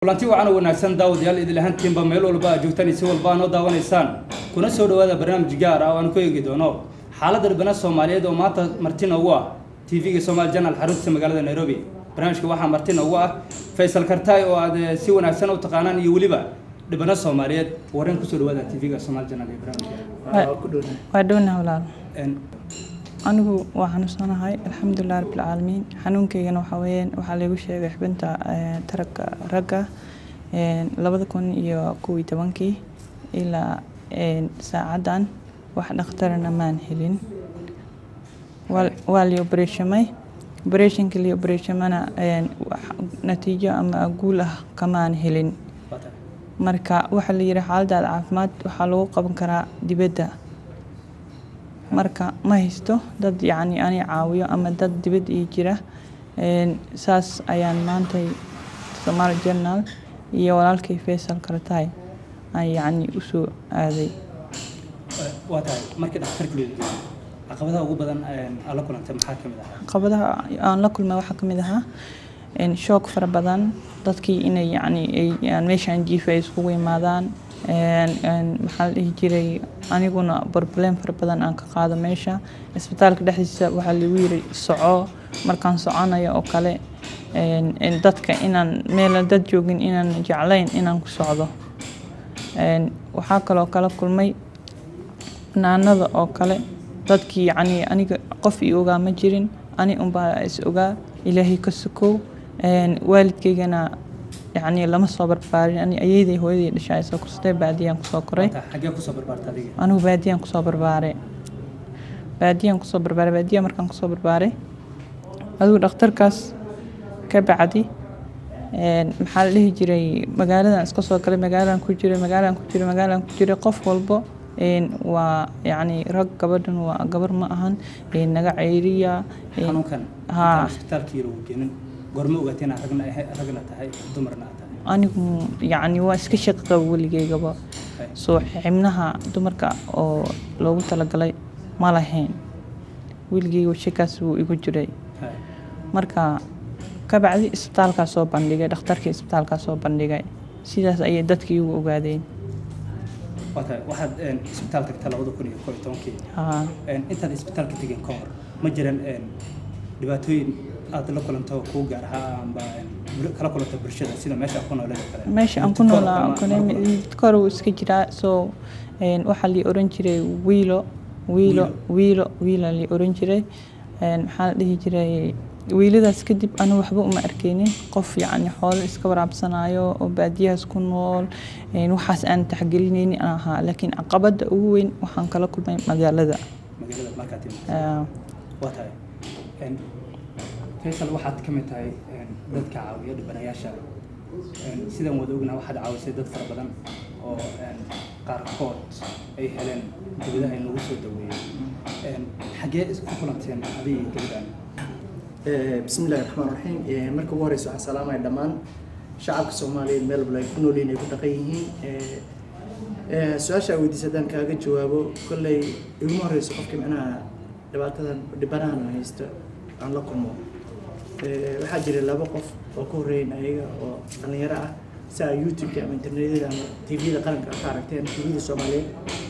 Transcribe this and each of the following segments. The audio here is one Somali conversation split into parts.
kulanti wacan oo wanaagsan daawadayaal idil ahaantiinba meel walba aad joogtaan iyo si walba aad noo daawanaysaan kuna soo dhawaada barnaamij gaar ah oo aan ku eegi doono xaaladda dhibana soomaaliyeed oo maanta marti noogu ah tv-ga somaali janal xaruntiisa magaalada nairobi barnaamijka waxaa marti noogu ah faysal kartaay oo aad eh, si wanaagsan u taqaanaan iyo weliba dhibana soomaaliyeed wareen kusoo dhawaada tv-ga somaali janal iyo barnaamijka waa dhowna walaal En, anigu waa xanuunsanahay alxamdulilah rabbilcaalamiin xanuunkaygana waxaa weeyaan waxaa laygu sheegay xubinta eh, taranka ragga eh, labada kun iyo kow iyo tobankii ilaa eh, saacadan wax dhakhtarana maan helin waa waa lii obereshamay obereshanka lii obereshamana natiijo ama guul ah kamaan helin waa tahay. marka waxaa la yidhi xaaladaada caafimaad waxaa lagu qaban karaa dibadda marka ma haysto dad yacni ani caawiyo ama dad dibad ii jira Een, saas ayaan maantay somaali journal iyo walaalkay faysal karataay aan yacni usoo aaday Eh, waa tahay markii dhakhtarka loo geeyey caqabadaha ugu badan en, aad la kulantay maxaa ka mid ahaa caqabadaha aan la kulmay waxaa ka mid ahaa een, shoog fara badan dadkii inay yacni ay- aan meeshaan jiifa ay iskugu imaadaan een, een, maxaa la dhihi jiray aniguna problem fara badan aan ka qaado meesha isbitaalka dhexdiisa waxaa lagu yiri soco markaan soconayo oo kale een, een, dadka inaan meel dad joogin inaan jeclayn inaan ku socdo Een, waxaa kaloo kala kulmay banaanada oo kale dadkii yacni aniga qof ii ogaa ma jirin ani unbaa is ogaa ilaahay ka sukow Een, waalidkaygana yacni lama soo barbaarin ani ayeeday hooyaday dhashay soo kursatay baadiyaan kusoo koray Waa tahay, xaggee kusoo barbaarta adiga anigu baadiyaan kusoo barbaaray baadiyaan kusoo barbaaray baadiya markaan kusoo barbaaray adigu dhakhtarkaas ka bacdi een, maxaa la dhihi jiray magaaladan iska soo galay magaaladan ku jiray magaaladan ku jiray magaaladan ku jiray qof walbo een, waa yacni rag gabadhan waa gabar ma ahan een, naga ceyriya een, xanuunkan haa. intaan isbitaalka yar uu geenin goorma ogaatay inaad ragna ahay- ragna tahay dumarna aad tahay anigu yacni waa iska shaqi qaba weligeygaba Hay. soo xibnaha dumarka oo loogu talagalay ma lahayn weligeyga shakaas wuu igu jiray Hay. marka ka bacdi isbitaalkaa soo bandhigay dhakhtarkii isbitaalkaa soo bandhigay sidaas ayay dadkii igu ogaadeen waa tahay waxaad en, isbitaal tagtaa labada kun iyo koob iyo tobankii haa En, intaad isbitaalka tegin ka hor ma jiran en, dhibaatooyin aad la kulanto kuu gaar ahaa amba en, bul- kala kulanta bulshada sida meesha aad ku nooleed oo kale meesha aan ku Midkood noolaa ama- kone ama- midkoor wuu iska jiraa soo een, waxaa lii oran jiray wiilo wiilo wiilo wiila lii oran jiray Een, maxaa la dhihi jiray wiiladaas kadib anu waxba uma arkeynin qof yacni xoolo iska waraabsanayo oo baadiyahaas ku nool een, waxaas aan taxgelinaynin aan ahaa laakiin caqabada ugu weyn waxaan kala kulmay magaalada magaalada markaad timid Aa, waa tahay En, faysal waxaad ka mid tahay en, dadka caawiya dhibanayaasha En, sidaan wada ognaha waxaad caawisay dad fara badan oo en, qaarkood ay heleen dawladaha in lagu soo daweeyey En, xaggee isku kulanteen adiga iyo gabadhaan bismi illahi raxmaan raxiim Eh, marka ugu horeysa waxaan salaamaya dhammaan shacabka soomaaliyeed meel walba ay ku nool yihiin ay ku dhaqan yihiin Eh, eh, su-aasha aad weydiisay haddaan kaaga jawaabo kolley iguma horeyso qofka micnaha dhibaatadan dhibanahan haysto aan la kulmo Eh, waxaa jira laba qof oo ka horreeyen ayaga oo dhallinyaro ah si ay youtube-ka ama internetyada ama tvda qaranka ka aragteen tvda soomaaliyeed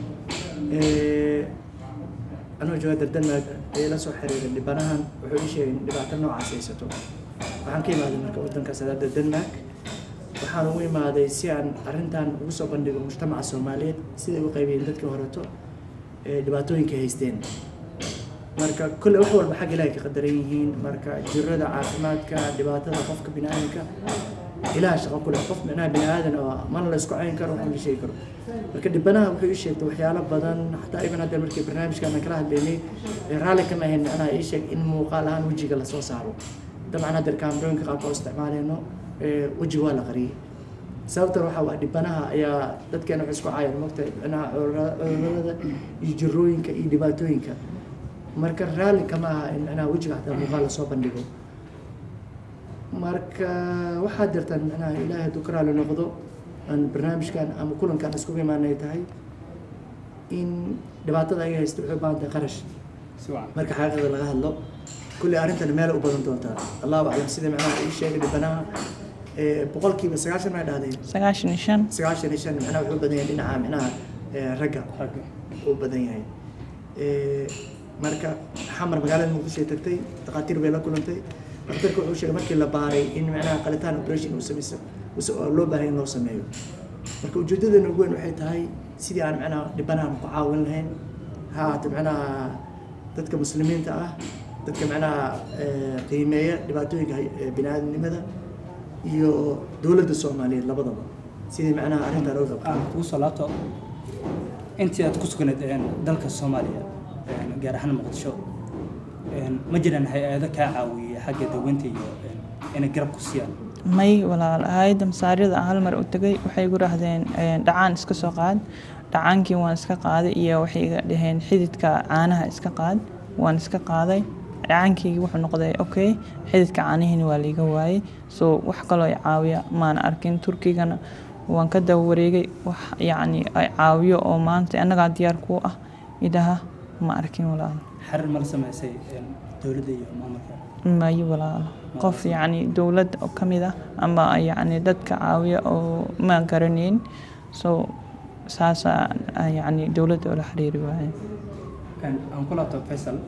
Eh, anoo jooga dardanmaag ayay la soo xiriiray dhibanahan wuxuu ii sheegay in dhibaato noocaas haysato waxaan ka imaaday marka waddankaas adaa dardanmaag waxaan ugu imaaday si aan arrintan ugu soo bandhigo mujtamaca soomaaliyeed siday u qaybiyeen dadkii horeto ee dhibaatooyinka haysteen marka kolley wax walba xag ilaahay ka qadaran yihiin marka jirada caafimaadka dhibaatada qofka biniaadanka ilaha shaqo ku leh qof micnaha biniaadan oo mana la isku cayn karo waxna la sheegi karo marka dhibanaha wuxuu ii sheegtay waxyaalo badan xataa iban hadda markii barnaamijkan aan kala hadlaynay ee raalli kama ahayn micnaha ii sheeg in muuqaal ahaan wejiga lasoo saaro dabcan hadda kaamirooyinka qaabka oo isticmaaleyno ee wejiga waa la qariyey sababtan waxaa waa dhibanaha ayaa dadkeena waxay isku caayaan mogtahay micnaha cudurra- cudurrada iyo jirooyinka iyo dhibaatooyinka marka raalli kama aha in micnaha wejiga xataa muuqaal lasoo bandhigo marka waxaad jirtaan micnaha ilaahay hadduu ka raali noqdo aan barnaamijkan ama kulankan iskugu imaanay tahay in dhibaatada ay haysto waxay u baahan tahay qarash si wacan marka xaqiiqda laga hadlo kulli arrintan meel u badan doontaa allahu aclam sida macnaha ii sheegay dhibanaha ee, boqolkiiba sagaashan maa dhahdeen sagaashan iyo shan sagaashan iyo shan macnaha wuxuu u badan yahay dhinaca macnaha ee, ragga ragga u badan yahay Ee, marka xamar magaalada muqdisho ay tagtay dhakhaatiir bay la kulantay dhakhtarka wuxuu sheegay markii la baaray in macnaha qalitaan operation uu sameysa use- oo loo baahay in loo sameeyo marka ujeedadeena ugu weyn waxay tahay sidii aan macnaha dhibanahan ku caawin lahayn ha ahaato macnaha dadka muslimiinta ah dadka macnaha ee, qiimeeya dhibaatooyinka hay- ee bini'aadamnimada iyo dowladda soomaaliyeed labadaba sidii macnaha arrintaa loo qabto aan kugu soo laabto intii aad ku sugnayd een, dalka soomaaliya een, gaar ahaan muqdisho een, ma jiraan hay-ado kaa caawiyey xagga daweynta iyo een, inay garab ku siiyaan may walaal hayadda masaarida aan hal mar u tegay waxay igu dhahdeen een, dhacaan iska soo qaad dhacaankii waan iska qaaday iyo waxay iga dhaheen xididka caanaha iska qaad waan iska qaaday dhacaankaygii wuxuu noqday okay xididka caanihiina waa liiga waayey so wax kaloo i caawiya maana arkin turkigana waan ka daba wareegay wax yacni ay caawiyo oo maanta annagaa diyaar kuu ah idhaha ma arkin walaal xarir ma la sameysay een, dowladda iyo maamulka mayo walaal qof yacni dowlad oo ka mid ah ama yacni dadka caawiya oo ma garanayn so saasaa ah, yacni dowladda oola xiriiri waaye Een, aan ku laabto faysal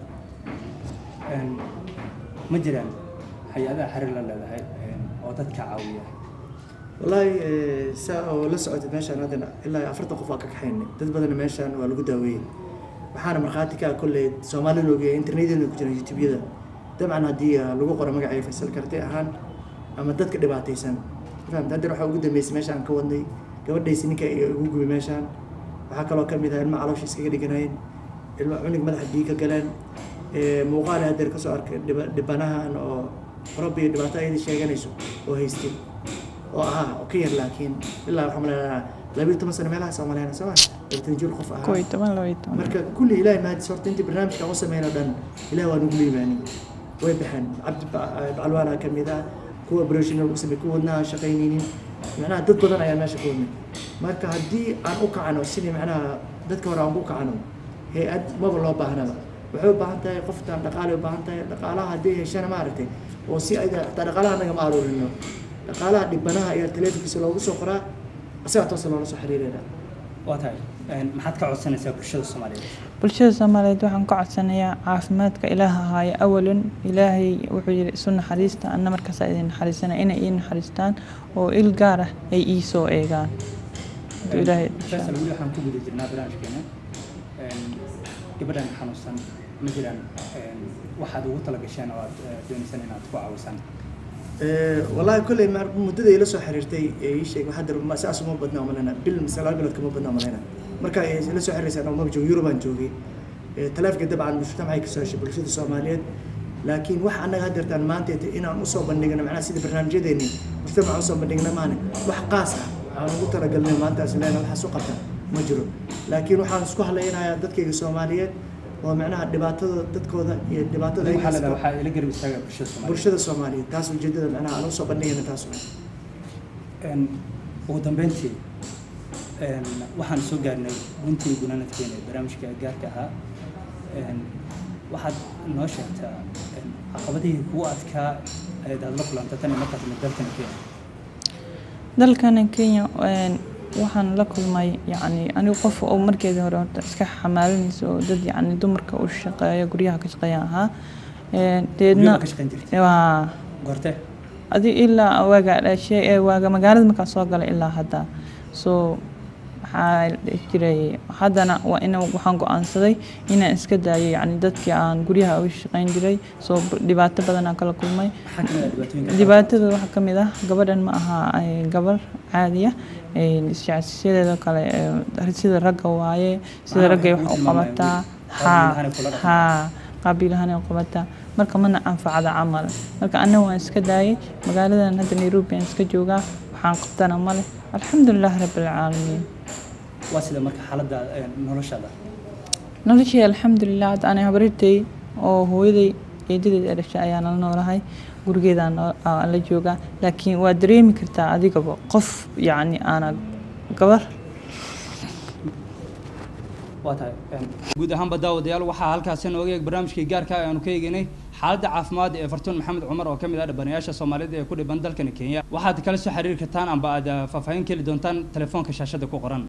een, ma jiraan hay-adaha xarir la leedahay een, oo dadka caawiya wallaahi eh, saa oo la socotay meeshaan haddana ilaa iyo afartan qof waa ka kaxaynay dad badanna meeshaan waa lagu daaweeyey waxaana markhaati ka ah kolley soomaali loogeeya internetyada ku jira youtubeyada dabcan haddii ah, lagu qoro magacay faysal karti ahaan ama dadka dhibaataysan fahamta haddana waxaa ugu dambeysay meeshaan ka wadnay gabadhaysi ninka iyo ugu gubay meeshaan waxaa kaloo ka mid ah ilma caloosha iskaga dhiganayeen ilma cunug madaxa biyo ka galeen Eh, muuqaal hadeer kasoo arkay dhiba- dhibanahan oo rabbi iyo dhibaato ayada sheeganayso oo haystay oo ahaa oo ka yar laakiin ilaa waxaa maleynayaa labiyo toban sano meelaha soo maleyna soo ma labiyo jir qof kow iyo ahaa toban laba iyo toban marka kulli ilaahay mahadis horta intii barnaamijka aan u sameyn oo dhan ilaah waa nagu liibaani way baxeen cabdi Ba- bacalwaana ka mid ah kuwa operation lagu sameey kuwa wadnaha aan shaqaynaynin macnaha dad badan ayaa meesha ku wadnay marka haddii aan u kacano sidii macnaha dadka hore aan ku kacano hay-ad maba loo baahnaba waxay u baahan tahay qoftaan dhaqaale u baahan tahay dhaqaalaha haddii heshana maaragtay oo si ayda xataa dhaqaalaha anaga ma aruurino dhaqaalaha dhibanaha ayaa teleefonkiisa loogu soo qoraa isagaa toosa loola soo xiriirayna waa tahay een, maxaad ka codsanaysaa bulshada soomaaliyeed bulshada soomaaliyeed waxaan ka codsanayaa caafimaadka ilaaha haayo awalan ilaahay wuxuu yidhi isu naxariista anna markaasa idin naxariisana inay ii naxariistaan oo il gaar ah ay ii soo eegaan Hadduu ilaahay faysal weli waxaan ku guda jirnaa barnaamijkeena Een, gabadhan xanuunsan ma jiraan een, waxaad ugu talagasheen oo aad eh, doonaysaan inaad ku caawisaan Eh, wallaahi kolley mar muddada ila soo xiriirtay ee ii sheeg waxaa dar saas uma badnaa malena bil mise laba bilood kama badnaa malena marka ay ila soo xiriirsaan oo maba joogo yurubaan joogay Eh, taleefka dabcan mujtamacay kasoo heshay bulshada soomaaliyeed laakiin wax annaga haddeertaan maanta ete inaan usoo bandhigno macnaha sida barnaamijyadeeni mujtamaca usoo bandhigna maane wax qaas ah aan ugu talagalnay maantaas leena waxaas u qabta ma jiro laakiin waxaan isku hadlaynayaa dadkayga soomaaliyeed oo macnaha dhibaatada dadkooda iyo dhibaatada ay waxaa leedahay haysato waxaa ila garab istaaga bulshada soomaaliyeed bulshada soomaaliyeed taas ujeedada macnaha aan usoo bandhigayna taas waay Een, ugu dambeyntii een, waxaan soo gaarnay guntii gunaanadkeena ee barnaamijka gaarka ahaa Een, waxaad noo sheegtaa een, caqabadihii kugu adkaa ayaad aad la kulanta tan iyo markaad timid dalkana kenya dalkana kenya een, waxaan la kulmay yacni anigu qof oo markeedii hore horta iska xamaalinaysa oo dad yacni dumarka u shaqeeya guryaha ka shaqeeya ahaa Een, deedna Guryaha ka shaqayn jirtay waa goorte adi ilaa waaga dhashay ee waaga magaalada markaan soo galay ilaa hadda so waxaa la dhihi jiray haddana waa ina waxaan go-aansaday inaan iska daayo yacni dadkii aan guryaha uga shaqayn jiray soo dhibaato badan aan kala kulmay maxaa kamid ah dhibaatooyinka dhibaatada waxaa ka mid ah gabadhan ma aha ay gabar caadiya isjecsiyadeeda kale ee, sida ragga waaye sida Macnaha raggay waxay wax kuu u qabataa tilmaamayaan qabiil ahaan ay kula dhaqmaan. haa qabiil ahaan ay u qabataa marka mana anfacda camal marka anna waan iska daayay magaaladan hadda nairobi aan iska joogaa waxaan qabtana male alxamdulilah rabbilcaalamiin waa sida marka xaaladda een, noloshaada noloshii alxamdulilah hadda anay habarirtay oo hooyaday eedadeed ee dhashay ayaa nala noolahay gurigeedaan noo- aan la joogaa laakiin waa dareemi kartaa adigaba qof yacni aana gabar waa tahay een, guud ahaanba daawadayaal waxaa halkaasi nooga eeg barnaamijkii gaarka ah ee aanu ka eegaynay xaaladda caafimaad ee fartuun maxamed cumar oo ka mid ah dhibanayaasha soomaalida ee ku dhiban dalkani kenya waxaad kala soo xiriiri kartaan amba aad faahfaahin ka heli doontaan telefoonka shaashada ku qoran